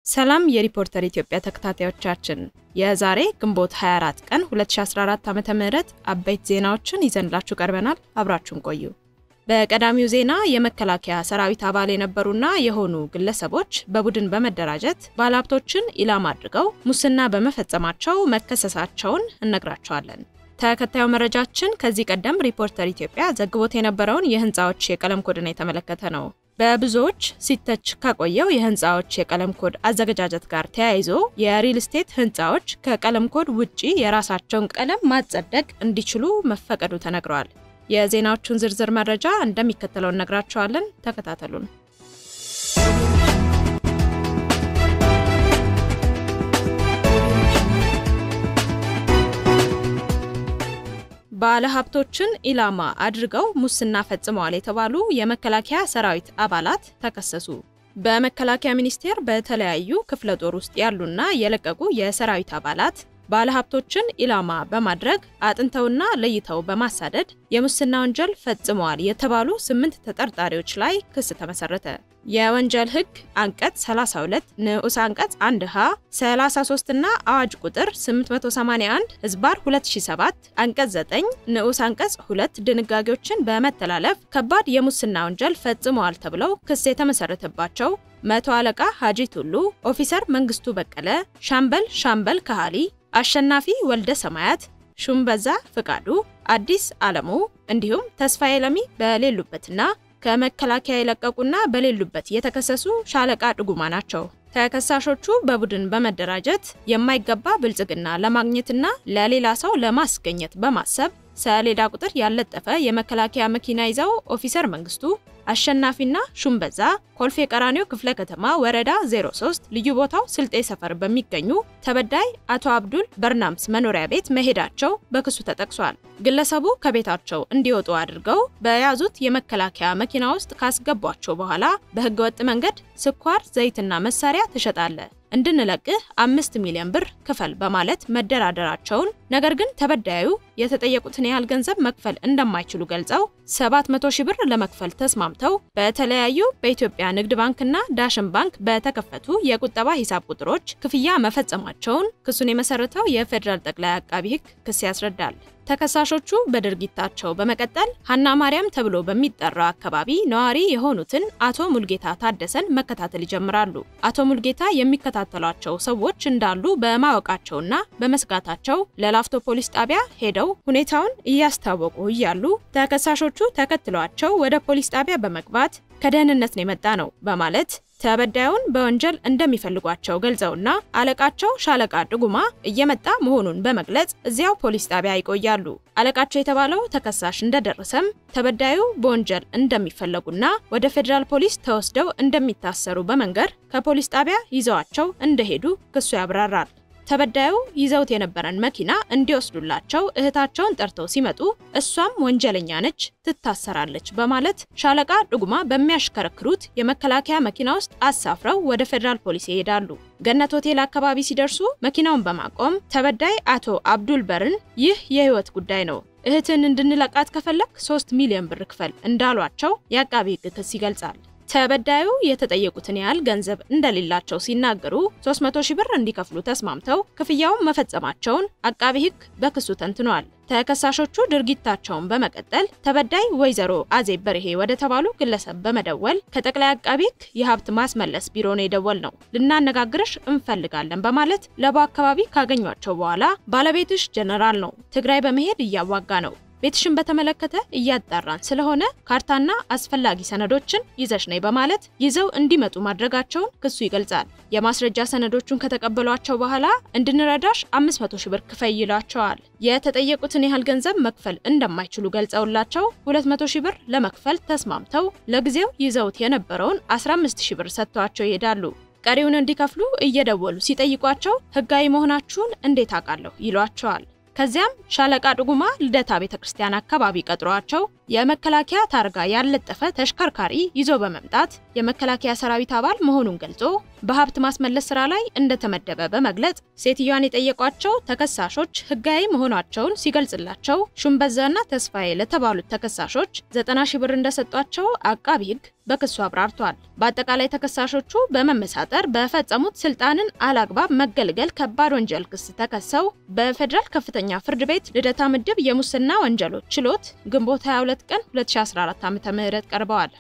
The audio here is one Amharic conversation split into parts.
ሰላም የሪፖርተር ኢትዮጵያ ተከታታዮቻችን፣ የዛሬ ግንቦት 24 ቀን 2014 ዓ.ም አበይት ዜናዎችን ይዘንላችሁ ቀርበናል። አብራችሁን ቆዩ። በቀዳሚው ዜና የመከላከያ ሰራዊት አባል የነበሩና የሆኑ ግለሰቦች በቡድን በመደራጀት ባለሀብቶችን ኢላማ አድርገው ሙስና በመፈጸማቸው መከሰሳቸውን እነግራቸዋለን። ተከታዩ መረጃችን ከዚህ ቀደም ሪፖርተር ኢትዮጵያ ዘግቦት የነበረውን የህንፃዎች የቀለም ኮድን የተመለከተ ነው። በብዙዎች ሲተች ከቆየው የህንፃዎች የቀለም ኮድ አዘገጃጀት ጋር ተያይዞ የሪል ስቴት ህንፃዎች ከቀለም ኮድ ውጪ የራሳቸውን ቀለም ማጸደቅ እንዲችሉ መፈቀዱ ተነግረዋል። የዜናዎቹን ዝርዝር መረጃ እንደሚከተለው እነግራቸዋለን። ተከታተሉን። ባለሀብቶችን ኢላማ አድርገው ሙስና ፈጽመዋል የተባሉ የመከላከያ ሰራዊት አባላት ተከሰሱ። በመከላከያ ሚኒስቴር በተለያዩ ክፍለ ጦር ውስጥ ያሉና የለቀቁ የሰራዊት አባላት ባለሀብቶችን ኢላማ በማድረግ አጥንተውና ለይተው በማሳደድ የሙስና ወንጀል ፈጽመዋል የተባሉ ስምንት ተጠርጣሪዎች ላይ ክስ ተመሰረተ። የወንጀል ሕግ አንቀጽ 32 ንዑስ አንቀጽ 1 ሀ 33 እና አዋጅ ቁጥር 881 ህዝባር 2007 አንቀጽ 9 ንዑስ አንቀጽ 2 ድንጋጌዎችን በመተላለፍ ከባድ የሙስና ወንጀል ፈጽመዋል ተብለው ክስ የተመሰረተባቸው መቶ አለቃ ሀጂ ቱሉ፣ ኦፊሰር መንግስቱ በቀለ፣ ሻምበል ሻምበል ካህሊ አሸናፊ ወልደ ሰማያት፣ ሹምበዛ ፍቃዱ፣ አዲስ አለሙ እንዲሁም ተስፋዬ ለሚ በሌሉበትና ከመከላከያ የለቀቁና በሌሉበት የተከሰሱ ሻለቃ ድጉማ ናቸው። ተከሳሾቹ በቡድን በመደራጀት የማይገባ ብልጽግና ለማግኘትና ለሌላ ሰው ለማስገኘት በማሰብ ሰሌዳ ቁጥር ያለጠፈ የመከላከያ መኪና ይዘው ኦፊሰር መንግስቱ አሸናፊና ሹምበዛ ኮልፌ ቀራኒዮ ክፍለ ከተማ ወረዳ 03 ልዩ ቦታው ስልጤ ሰፈር በሚገኙ ተበዳይ አቶ አብዱል በርናምስ መኖሪያ ቤት መሄዳቸው በክሱ ተጠቅሷል። ግለሰቡ ከቤታቸው እንዲወጡ አድርገው በያዙት የመከላከያ መኪና ውስጥ ካስገቧቸው በኋላ በህገወጥ መንገድ ስኳር፣ ዘይትና መሳሪያ ትሸጣለህ እንድንለቅህ አምስት ሚሊዮን ብር ክፈል በማለት መደራደራቸውን ነገር ግን ተበዳዩ የተጠየቁትን ያህል ገንዘብ መክፈል እንደማይችሉ ገልጸው 700 ሺህ ብር ለመክፈል ተስማምተው በተለያዩ በኢትዮጵያ ንግድ ባንክና ዳሽን ባንክ በተከፈቱ የቁጠባ ሂሳብ ቁጥሮች ክፍያ መፈጸማቸውን ክሱን የመሰረተው የፌዴራል ጠቅላይ አቃቢ ሕግ ክስ ያስረዳል። ተከሳሾቹ በድርጊታቸው በመቀጠል ሀና ማርያም ተብሎ በሚጠራው አካባቢ ነዋሪ የሆኑትን አቶ ሙልጌታ ታደሰን መከታተል ይጀምራሉ። አቶ ሙልጌታ የሚከታተሏቸው ሰዎች እንዳሉ በማወቃቸውና በመስጋታቸው ለላፍቶ ፖሊስ ጣቢያ ሄደው ሁኔታውን እያስታወቁ እያሉ ተከሳሾቹ ተከትሏቸው ወደ ፖሊስ ጣቢያ በመግባት ከደህንነት ነው የመጣ ነው በማለት ተበዳዩን በወንጀል እንደሚፈልጓቸው ገልጸውና አለቃቸው ሻለቃ ድጉማ እየመጣ መሆኑን በመግለጽ እዚያው ፖሊስ ጣቢያ ይቆያሉ። አለቃቸው የተባለው ተከሳሽ እንደደረሰም ተበዳዩ በወንጀል እንደሚፈለጉና ወደ ፌዴራል ፖሊስ ተወስደው እንደሚታሰሩ በመንገር ከፖሊስ ጣቢያ ይዘዋቸው እንደሄዱ ክሱ ያብራራል። ተበዳዩ ይዘውት የነበረን መኪና እንዲወስዱላቸው እህታቸውን ጠርተው ሲመጡ እሷም ወንጀለኛ ነች፣ ትታሰራለች በማለት ሻለቃ ድጉማ በሚያሽከረክሩት የመከላከያ መኪና ውስጥ አሳፍረው ወደ ፌዴራል ፖሊስ ይሄዳሉ። ገነት ሆቴል አካባቢ ሲደርሱ መኪናውን በማቆም ተበዳይ አቶ አብዱል በርን ይህ የህይወት ጉዳይ ነው፣ እህትን እንድንለቃት ከፈለግ 3 ሚሊዮን ብር ክፈል እንዳሏቸው የአቃቢ ህግ ክስ ይገልጻል። ተበዳዩ የተጠየቁትን ያህል ገንዘብ እንደሌላቸው ሲናገሩ 300 ሺህ ብር እንዲከፍሉ ተስማምተው ክፍያውን መፈጸማቸውን አቃቢ ህግ በክሱ ተንትኗል። ተከሳሾቹ ድርጊታቸውን በመቀጠል ተበዳይ ወይዘሮ አዜብ በርሄ ወደ ተባሉ ግለሰብ በመደወል ከጠቅላይ አቃቢ ህግ የሀብት ማስመለስ ቢሮ ነው የደወል ነው ልናነጋግርሽ እንፈልጋለን በማለት ለቦ አካባቢ ካገኟቸው በኋላ ባለቤትሽ ጀነራል ነው፣ ትግራይ በመሄድ እያዋጋ ነው ቤትሽን በተመለከተ እያጣራን ስለሆነ ካርታና አስፈላጊ ሰነዶችን ይዘሽ ነይ በማለት ይዘው እንዲመጡ ማድረጋቸውን ክሱ ይገልጻል። የማስረጃ ሰነዶቹን ከተቀበሏቸው በኋላ እንድንረዳሽ 500 ሺህ ብር ክፈይ ይሏቸዋል። የተጠየቁትን ያህል ገንዘብ መክፈል እንደማይችሉ ገልጸውላቸው 200 ሺህ ብር ለመክፈል ተስማምተው ለጊዜው ይዘውት የነበረውን 15 ሺህ ብር ሰጥተዋቸው ይሄዳሉ። ቀሪውን እንዲከፍሉ እየደወሉ ሲጠይቋቸው ህጋዊ መሆናችሁን እንዴት አውቃለሁ ይሏቸዋል። ከዚያም ሻለቃ ድጉማ ልደታ ቤተክርስቲያን አካባቢ ቀጥሯቸው የመከላከያ ታርጋ ያልለጠፈ ተሽከርካሪ ይዞ በመምጣት የመከላከያ ሰራዊት አባል መሆኑን ገልጾ በሀብት ማስመለስ ስራ ላይ እንደተመደበ በመግለጽ ሴትዮዋን የጠየቋቸው ተከሳሾች ህጋዊ መሆናቸውን ሲገልጽላቸው ሹምበዛና ተስፋዬ ለተባሉት ተከሳሾች ዘጠና ሺህ ብር እንደሰጧቸው አቃቢ ህግ በክሱ አብራርቷል። በአጠቃላይ ተከሳሾቹ በመመሳጠር በፈጸሙት ስልጣንን አላግባብ መገልገል ከባድ ወንጀል ክስ ተከሰው በፌዴራል ከፍተኛ ፍርድ ቤት ልደታ ምድብ የሙስና ወንጀሎች ችሎት ግንቦት 22 ቀን 2014 ዓ.ም ቀርበዋል።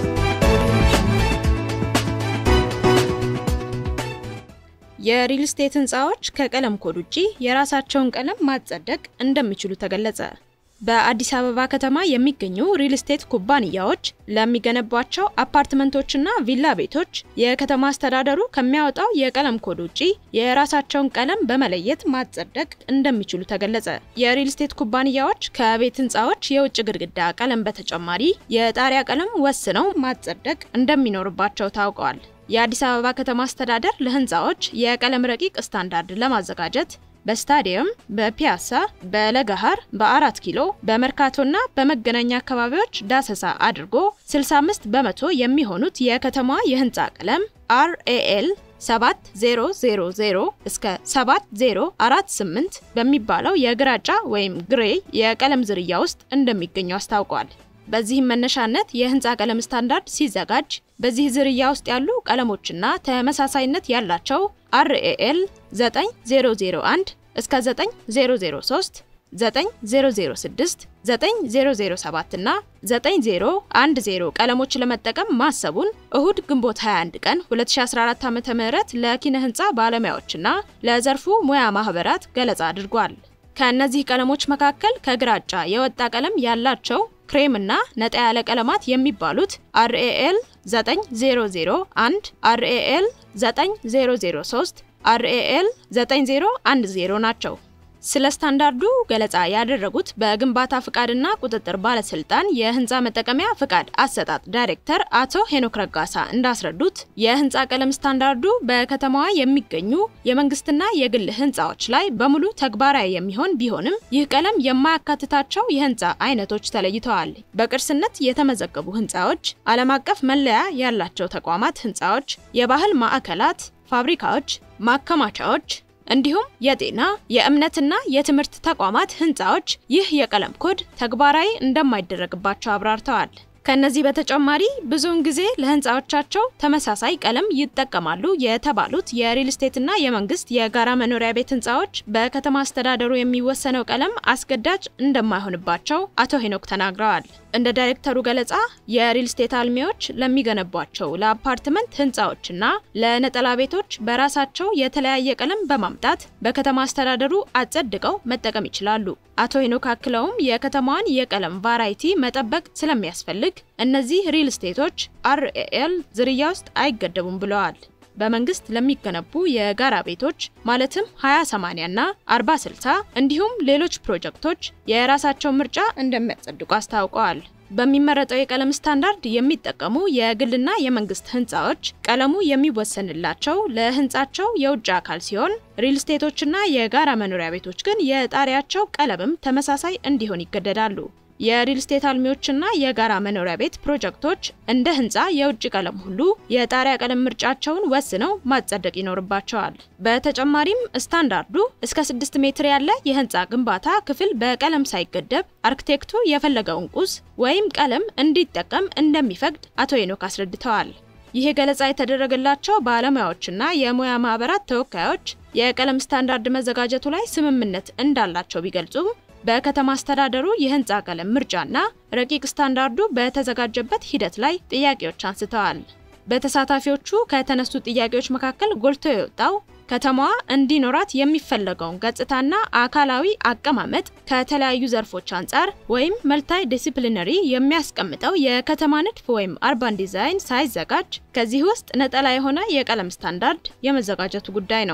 የሪል ስቴት ህንፃዎች ከቀለም ኮድ ውጪ የራሳቸውን ቀለም ማጸደቅ እንደሚችሉ ተገለጸ። በአዲስ አበባ ከተማ የሚገኙ ሪል ስቴት ኩባንያዎች ለሚገነቧቸው አፓርትመንቶችና ቪላ ቤቶች የከተማ አስተዳደሩ ከሚያወጣው የቀለም ኮድ ውጪ የራሳቸውን ቀለም በመለየት ማጸደቅ እንደሚችሉ ተገለጸ። የሪል ስቴት ኩባንያዎች ከቤት ህንፃዎች የውጭ ግድግዳ ቀለም በተጨማሪ የጣሪያ ቀለም ወስነው ማጸደቅ እንደሚኖርባቸው ታውቀዋል። የአዲስ አበባ ከተማ አስተዳደር ለህንፃዎች የቀለም ረቂቅ ስታንዳርድ ለማዘጋጀት በስታዲየም፣ በፒያሳ፣ በለገሃር፣ በአራት ኪሎ፣ በመርካቶና በመገናኛ አካባቢዎች ዳሰሳ አድርጎ 65 በመቶ የሚሆኑት የከተማዋ የህንፃ ቀለም አርኤኤል 7000 እስከ 7048 በሚባለው የግራጫ ወይም ግሬ የቀለም ዝርያ ውስጥ እንደሚገኙ አስታውቋል። በዚህም መነሻነት የህንፃ ቀለም ስታንዳርድ ሲዘጋጅ በዚህ ዝርያ ውስጥ ያሉ ቀለሞችና ተመሳሳይነት ያላቸው አርኤኤል 9001 እስከ 9003፣ 9006፣ 9007 እና 9010 ቀለሞች ለመጠቀም ማሰቡን እሁድ ግንቦት 21 ቀን 2014 ዓ.ም ለኪነ ህንፃ ባለሙያዎችና ለዘርፉ ሙያ ማህበራት ገለጻ አድርጓል። ከእነዚህ ቀለሞች መካከል ከግራጫ የወጣ ቀለም ያላቸው ክሬም እና ነጣ ያለ ቀለማት የሚባሉት አርኤኤል 9001፣ አርኤኤል 9003፣ አርኤኤል 9010 ናቸው። ስለ ስታንዳርዱ ገለጻ ያደረጉት በግንባታ ፍቃድና ቁጥጥር ባለስልጣን የህንፃ መጠቀሚያ ፍቃድ አሰጣጥ ዳይሬክተር አቶ ሄኖክ ረጋሳ እንዳስረዱት የህንፃ ቀለም ስታንዳርዱ በከተማዋ የሚገኙ የመንግስትና የግል ህንፃዎች ላይ በሙሉ ተግባራዊ የሚሆን ቢሆንም ይህ ቀለም የማያካትታቸው የህንፃ አይነቶች ተለይተዋል። በቅርስነት የተመዘገቡ ህንፃዎች፣ ዓለም አቀፍ መለያ ያላቸው ተቋማት ህንፃዎች፣ የባህል ማዕከላት፣ ፋብሪካዎች፣ ማከማቻዎች እንዲሁም የጤና የእምነትና የትምህርት ተቋማት ህንፃዎች ይህ የቀለም ኮድ ተግባራዊ እንደማይደረግባቸው አብራርተዋል። ከነዚህ በተጨማሪ ብዙውን ጊዜ ለህንፃዎቻቸው ተመሳሳይ ቀለም ይጠቀማሉ የተባሉት የሪል ስቴትና የመንግስት የጋራ መኖሪያ ቤት ህንፃዎች በከተማ አስተዳደሩ የሚወሰነው ቀለም አስገዳጅ እንደማይሆንባቸው አቶ ሄኖክ ተናግረዋል። እንደ ዳይሬክተሩ ገለጻ የሪል ስቴት አልሚዎች ለሚገነቧቸው ለአፓርትመንት ህንፃዎችና ለነጠላ ቤቶች በራሳቸው የተለያየ ቀለም በማምጣት በከተማ አስተዳደሩ አጸድቀው መጠቀም ይችላሉ። አቶ ሄኖክ አክለውም የከተማዋን የቀለም ቫራይቲ መጠበቅ ስለሚያስፈልግ እነዚህ ሪል ስቴቶች አርኤኤል ዝርያ ውስጥ አይገደቡም ብለዋል። በመንግስት ለሚገነቡ የጋራ ቤቶች ማለትም 20/80 እና 40/60 እንዲሁም ሌሎች ፕሮጀክቶች የራሳቸው ምርጫ እንደሚያጸድቁ አስታውቀዋል። በሚመረጠው የቀለም ስታንዳርድ የሚጠቀሙ የግልና የመንግስት ህንፃዎች ቀለሙ የሚወሰንላቸው ለህንፃቸው የውጭ አካል ሲሆን ሪል ስቴቶችና የጋራ መኖሪያ ቤቶች ግን የጣሪያቸው ቀለምም ተመሳሳይ እንዲሆን ይገደዳሉ። የሪል ስቴት አልሚዎችና የጋራ መኖሪያ ቤት ፕሮጀክቶች እንደ ህንፃ የውጭ ቀለም ሁሉ የጣሪያ ቀለም ምርጫቸውን ወስነው ማጸደቅ ይኖርባቸዋል። በተጨማሪም ስታንዳርዱ እስከ 6 ሜትር ያለ የህንፃ ግንባታ ክፍል በቀለም ሳይገደብ አርክቴክቱ የፈለገውን ቁስ ወይም ቀለም እንዲጠቀም እንደሚፈቅድ አቶ ሄኖክ አስረድተዋል። ይህ ገለጻ የተደረገላቸው ባለሙያዎችና የሙያ ማህበራት ተወካዮች የቀለም ስታንዳርድ መዘጋጀቱ ላይ ስምምነት እንዳላቸው ቢገልጹም በከተማ አስተዳደሩ የህንፃ ቀለም ምርጫና ረቂቅ ስታንዳርዱ በተዘጋጀበት ሂደት ላይ ጥያቄዎች አንስተዋል። በተሳታፊዎቹ ከተነሱ ጥያቄዎች መካከል ጎልቶ የወጣው ከተማዋ እንዲኖራት የሚፈለገውን ገጽታና አካላዊ አቀማመጥ ከተለያዩ ዘርፎች አንጻር ወይም መልታይ ዲሲፕሊነሪ የሚያስቀምጠው የከተማ ንድፍ ወይም አርባን ዲዛይን ሳይዘጋጅ ከዚህ ውስጥ ነጠላ የሆነ የቀለም ስታንዳርድ የመዘጋጀቱ ጉዳይ ነው።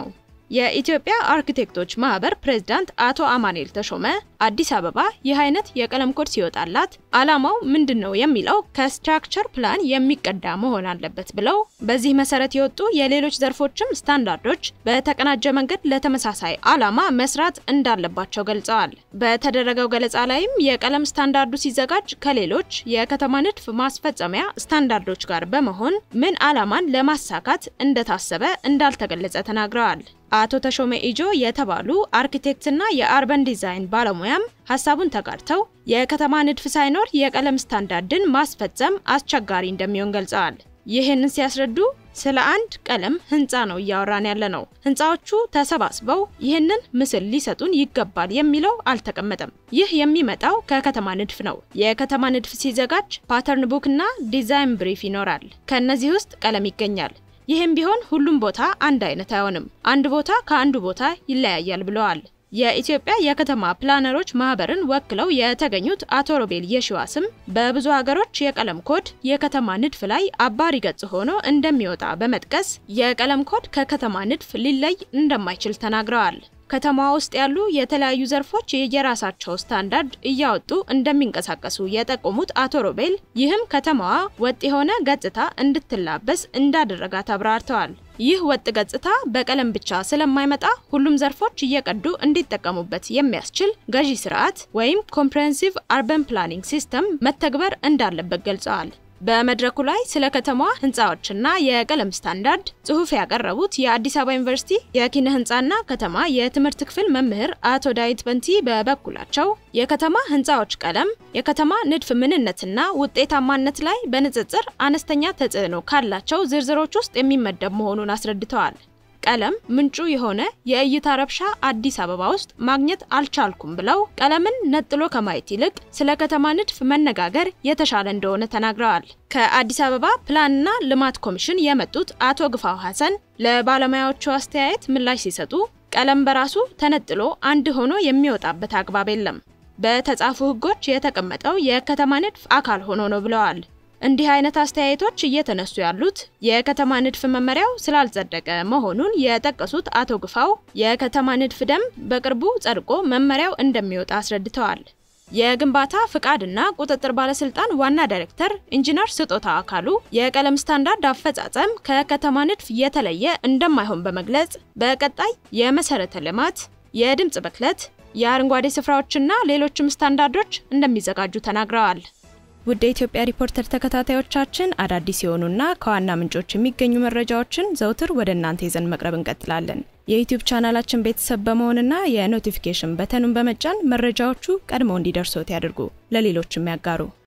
የኢትዮጵያ አርኪቴክቶች ማህበር ፕሬዝዳንት አቶ አማኑኤል ተሾመ አዲስ አበባ ይህ አይነት የቀለም ኮድ ሲወጣላት ዓላማው ምንድን ነው የሚለው ከስትራክቸር ፕላን የሚቀዳ መሆን አለበት ብለው በዚህ መሰረት የወጡ የሌሎች ዘርፎችም ስታንዳርዶች በተቀናጀ መንገድ ለተመሳሳይ ዓላማ መስራት እንዳለባቸው ገልጸዋል። በተደረገው ገለጻ ላይም የቀለም ስታንዳርዱ ሲዘጋጅ ከሌሎች የከተማ ንድፍ ማስፈጸሚያ ስታንዳርዶች ጋር በመሆን ምን ዓላማን ለማሳካት እንደታሰበ እንዳልተገለጸ ተናግረዋል። አቶ ተሾመ ኢጆ የተባሉ አርኪቴክትና የአርበን ዲዛይን ባለሙያም ሀሳቡን ተጋርተው የከተማ ንድፍ ሳይኖር የቀለም ስታንዳርድን ማስፈጸም አስቸጋሪ እንደሚሆን ገልጸዋል። ይህንን ሲያስረዱ ስለ አንድ ቀለም ህንፃ ነው እያወራን ያለ ነው። ህንፃዎቹ ተሰባስበው ይህንን ምስል ሊሰጡን ይገባል የሚለው አልተቀመጠም። ይህ የሚመጣው ከከተማ ንድፍ ነው። የከተማ ንድፍ ሲዘጋጅ ፓተርን ቡክ እና ዲዛይን ብሪፍ ይኖራል። ከእነዚህ ውስጥ ቀለም ይገኛል። ይህም ቢሆን ሁሉም ቦታ አንድ አይነት አይሆንም። አንድ ቦታ ከአንዱ ቦታ ይለያያል ብለዋል። የኢትዮጵያ የከተማ ፕላነሮች ማህበርን ወክለው የተገኙት አቶ ሮቤል የሺዋስም በብዙ ሀገሮች የቀለም ኮድ የከተማ ንድፍ ላይ አባሪ ገጽ ሆኖ እንደሚወጣ በመጥቀስ የቀለም ኮድ ከከተማ ንድፍ ሊለይ እንደማይችል ተናግረዋል። ከተማዋ ውስጥ ያሉ የተለያዩ ዘርፎች የየራሳቸው ስታንዳርድ እያወጡ እንደሚንቀሳቀሱ የጠቆሙት አቶ ሮቤል ይህም ከተማዋ ወጥ የሆነ ገጽታ እንድትላበስ እንዳደረጋት አብራርተዋል። ይህ ወጥ ገጽታ በቀለም ብቻ ስለማይመጣ ሁሉም ዘርፎች እየቀዱ እንዲጠቀሙበት የሚያስችል ገዢ ስርዓት ወይም ኮምፕሬሄንሲቭ አርበን ፕላኒንግ ሲስተም መተግበር እንዳለበት ገልጸዋል። በመድረኩ ላይ ስለ ከተማዋ ህንፃዎችና የቀለም ስታንዳርድ ጽሑፍ ያቀረቡት የአዲስ አበባ ዩኒቨርሲቲ የኪነ ህንፃና ከተማ የትምህርት ክፍል መምህር አቶ ዳዊት በንቲ በበኩላቸው የከተማ ህንፃዎች ቀለም የከተማ ንድፍ ምንነትና ውጤታማነት ላይ በንጽጽር አነስተኛ ተጽዕኖ ካላቸው ዝርዝሮች ውስጥ የሚመደብ መሆኑን አስረድተዋል። ቀለም ምንጩ የሆነ የእይታ ረብሻ አዲስ አበባ ውስጥ ማግኘት አልቻልኩም ብለው ቀለምን ነጥሎ ከማየት ይልቅ ስለ ከተማ ንድፍ መነጋገር የተሻለ እንደሆነ ተናግረዋል። ከአዲስ አበባ ፕላንና ልማት ኮሚሽን የመጡት አቶ ግፋው ሐሰን ለባለሙያዎቹ አስተያየት ምላሽ ሲሰጡ ቀለም በራሱ ተነጥሎ አንድ ሆኖ የሚወጣበት አግባብ የለም፣ በተጻፉ ህጎች የተቀመጠው የከተማ ንድፍ አካል ሆኖ ነው ብለዋል። እንዲህ አይነት አስተያየቶች እየተነሱ ያሉት የከተማ ንድፍ መመሪያው ስላልጸደቀ መሆኑን የጠቀሱት አቶ ግፋው የከተማ ንድፍ ደንብ በቅርቡ ጸድቆ መመሪያው እንደሚወጣ አስረድተዋል። የግንባታ ፍቃድና ቁጥጥር ባለስልጣን ዋና ዳይሬክተር ኢንጂነር ስጦታ አካሉ የቀለም ስታንዳርድ አፈጻጸም ከከተማ ንድፍ የተለየ እንደማይሆን በመግለጽ በቀጣይ የመሰረተ ልማት፣ የድምፅ ብክለት፣ የአረንጓዴ ስፍራዎችና ሌሎችም ስታንዳርዶች እንደሚዘጋጁ ተናግረዋል። ውድ የኢትዮጵያ ሪፖርተር ተከታታዮቻችን አዳዲስ የሆኑና ከዋና ምንጮች የሚገኙ መረጃዎችን ዘውትር ወደ እናንተ ይዘን መቅረብ እንቀጥላለን። የዩቲዩብ ቻናላችን ቤተሰብ በመሆንና የኖቲፊኬሽን በተኑን በመጫን መረጃዎቹ ቀድመው እንዲደርሶት ያድርጉ፣ ለሌሎችም ያጋሩ።